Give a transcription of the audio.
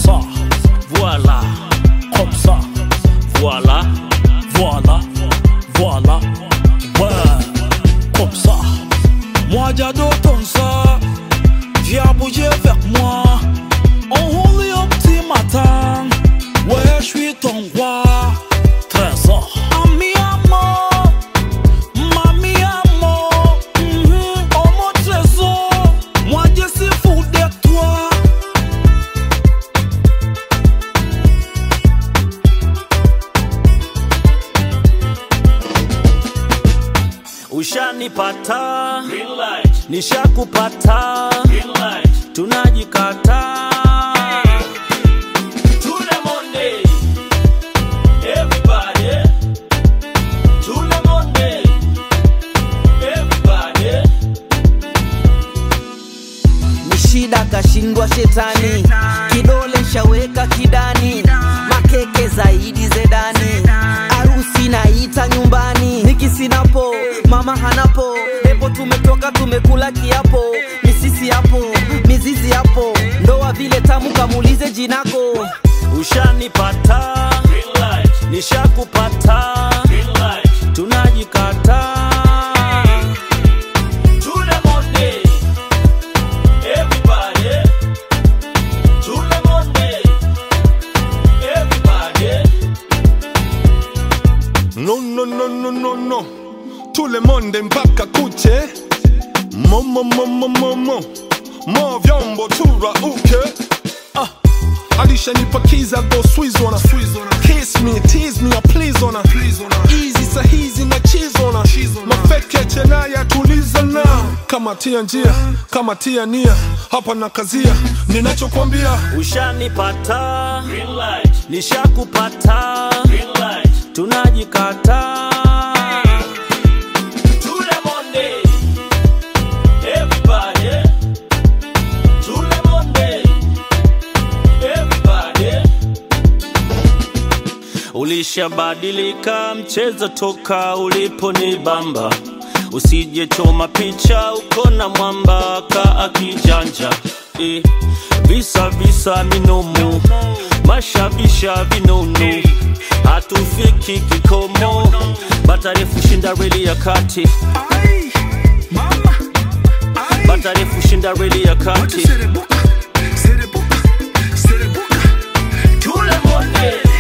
ça, voilà, comme ça, voilà, voilà, voilà, ouais, comme ça. Moi j'adore ton ça, viens bouger avec moi. On roule au petit matin, ouais je suis ton roi. Trésor, ami amour, mami amour, mhm, oh mon trésor, moi je suis fou de toi. Ushanipata, nishakupata, tunajikata. Tule monde, everybody. Tule monde, everybody. ni shida kashindwa shetani kidole shaweka kidani makeke zaidi zedani arusi naita nyumbani nikisinapo mama hanapo epo tumetoka tumekula kiapo misisi hapo mizizi hapo ndoa vile tamu kamulize jinako Ushanipata, nishakupata, tunajikata. Tule monde, everybody. Tule monde, everybody. No, no, no, no, no, no. Tout le monde mpaka kuche. Momo, momo, momo. Mo vyombo turauke. Ah. alishanipakiza go squeeze on her. Kiss me, tease me, or please on her. Easy sahizi na cheese on her. Mafeke chenaya tuliza na kama tia njia, kama tia nia, hapa na kazia, ninachokwambia Ushanipata, nishakupata, tunajikata. Tule monde, everybody. Tule monde, everybody. Ulishabadilika mchezo toka uliponibamba, usije choma picha uko na mwamba ka akijanja eh. Visa visa minomo, mashabisha vinono, hatufiki kikomo, batarefu shinda reli ya kati, batarefu shinda reli ya kati. Tule monde